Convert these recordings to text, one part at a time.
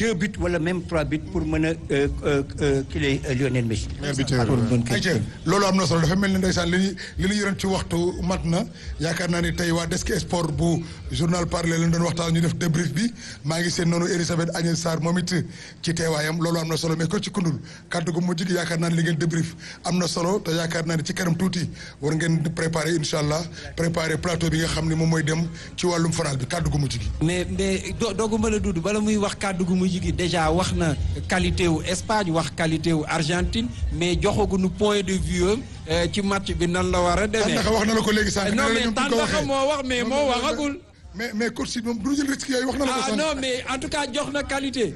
deux buts wala même trois buts pour mën a kii lay Lionel Messi. pour mën ko ayca loolu am na solo dafa mel ni ndeysaan li ñu li ñu yoroon ci waxtu mat na yaakaar naa ni tey waa Desk Sport bu journal parler lañ doon waxtaan ñu def débrief bi maa ngi seen noonu Elisabeth Agnès Sarr moom it ci teewaayam loolu am na solo mais ko ci kundul kàddu gu mujj gi yaakaar naa ni li ngeen débrief am na solo te yaakaar naa ni ci kanam tuuti war ngeen préparer incha allah préparer plateau bi nga xam ni moom mooy dem ci wàllum fanal bi kàddu gu mujj gi. mais mais doo doogu mën a dudd bala muy wax kàddu gu mujj gi déjà wax na qualité wu Espagne wax qualité wu Argentine mais joxaguñu point de vue am ci match bi nan la war a demee. Tandaka wax na la ko léegi sànq. non mais Tandaka moo wax mais moo waxagul. mais mais coach si moom du jël risque yooyu wax na la ko ah sànq. non mais en tout cas jox na qualité.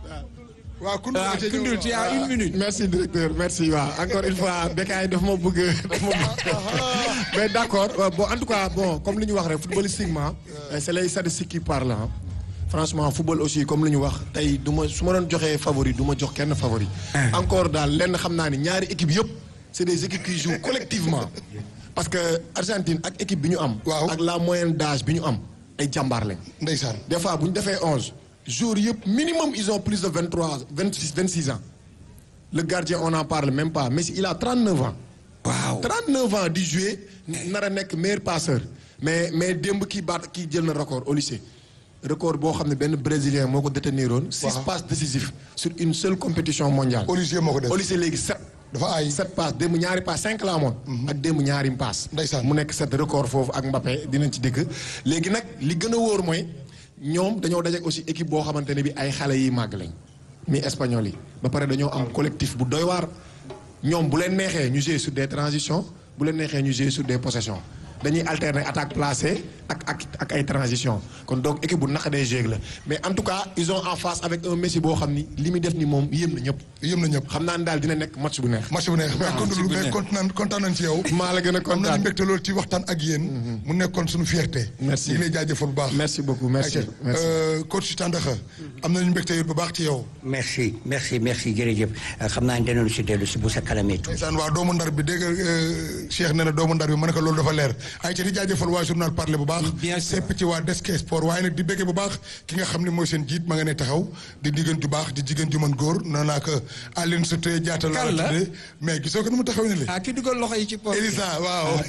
waaw Koundou ah Koundou tu as une minute. merci directeur merci waaw encore une fois Bécaye daf ma bëgg daf ma bëgg mais d'accord bon en tout cas bon comme li ñu wax rek footballistiquement c'est les statistiques qui parlent hein. franchement football aussi comme li ñu wax tey du ma su ma doon joxee favori du ma jox kenn favori. encore daal lenn xam naa ni ñaari équipe yëpp c'est des équipes qui jouent collectivement parce que Argentine ak équipe bi ñu am. waaw ak la moyenne d'âge bi ñu am ay jàmbaar lañ. ndeysaan. des fois bu ñu defee onze jours yëpp minimum ils ont plus de vingt trois vingt six vingt six ans le gardien on n'en parle même pas Messi il a trente neuf ans. waaw trente neuf ans di jouer nar a nekk meilleur passeur mais mais démb kii baat kii jël na record au lycée record boo xam ne benn brésilien moo ko détenir woon. six Waaw. passes décisifs sur une seule compétition mondiale. Olivier moo ko def au lycée léegi sept. dafa aay. sept passes démb ñaari passes cinq la amoon. ak démb ñaari passes. Ndeysaan. mu nekk sept record foofu ak Mbappé dinañ ci dëkk léegi nag li gën a wóor mooy ñoom dañoo dajeek aussi équipe boo xamante ne bi ay xale yi màgg lañ mi espagnol yi ba pare dañoo am collectif bu doy waar ñoom bu leen neexee ñu jouer sur des transitions bu leen neexee ñu jouer sur des possessions dañuy alterner attaque placée ak ak ak ay transitions kon donc équipe bu naqadee jouer la mais en tout cas ils ont en face avec un Messi boo xam ni li muy def ni moom yéem na ñëpp yëm na ñëpp. xam naa ne daal dina nekk match bu neex. match bu neex mais Koundou mais kontaan kontaan nañ ci yow. maa la gën a am nañu kontaan mbégte loolu ci waxtaan ak yéen. mu nekkoon suñu fierté. Merci. ñu ngi lay jaajëfal bu baax. merci beaucoup merci Aïcha, merci. euh, coach Tandakha am nañu mbégte yow bu baax ci yow. merci merci merci jërëjëf xam naa ne danañu si dellu si bu sa kalamee tuuti. ndeysaan waa doomu ndar bi dégg nga euh, Cheikh nee na doomu ndar bi ma ne ko loolu dafa leer Aïcha di jaajëfal waa journal parler bu baax. Bien sûr. sepp ci waa Desk Sport waaye nag di béggee bu baax ki nga xam ne mooy seen jiit ma nga ne taxaw di jigéen ju baax di jigéen ju mën góor nee naa ko Aline Sitoé Diatta laa Kan la? tuddee mais gisoo ko nu mu taxaw ne le ah ki dugal loxo yi ci poche. Elisa waaw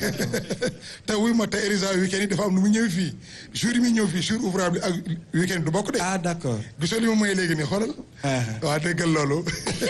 te wuy ma te Elisa week-end yi dafa am nu mu ñëwee fii jour yi muy ñëw fii jour ouvrable ak week-end du bokk de. ah d'accord. gisoo li ma may léegi nii xoolal. Ah. waaw déggal loolu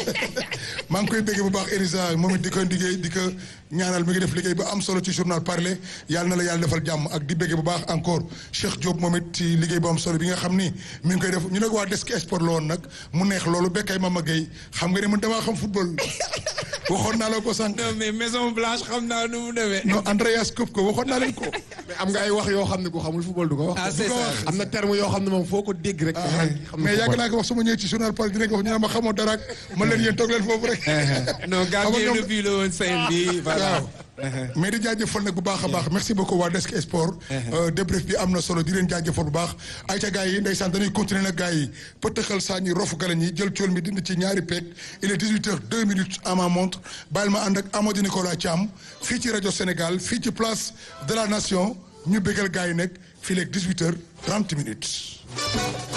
maa ngi koy bégg bu baax Elisa moom it di ko liggéey di ko ñaanal mi ngi def liggéey bu am solo ci journal parler yàlla na la yàlla defal jàmm ak di bégg bu baax encore Cheikh Diop moom it ci liggéey bu am solo bi nga xam ni mi ngi koy def ñu ne ko waa Desk Sport la woon nag mu neex loolu bekkay Mama Gueye xam nga ne man damaa xam football waxoon naa la ko sànq. non mais Maison Blanche xam naa nu mu demee. non Andreas Kopp ko waxoon naa leen ko. mais am nga ay wax yoo xam ne ku xamul football du ko wax. ah c'est du ko ça. wax. am na terme yoo xam ne moom foo ko dégg rek. xam mais yàgg naa ko wax su ma ñëwee ci journal Paul dinañ ko wax ñu ne ma xamoo dara ak man leen yéen toog leen foofu rek. non Xam nga gardien ñoom- de but la woon seen bi voilà. waaw mais di jaajëfal nag bu baax a baax merci beaucoup waa Desk Sport. débrief bi am na solo di leen jaajëfal bu baax. ay ca gars yi ndeysaan dañuy continuer nag gars yi pëtëxal saa ñi rofu galañ yi jël cool mi dindi ci ñaari peeg il est 18 heures 2 minutes à ma montre bàyyil ma ànd ak Amadou Nicolas Thiam fii ci rajo Sénégal fii ci place de la nation ñu bégal gars yi nag fii léegi 18 heures 30 minutes.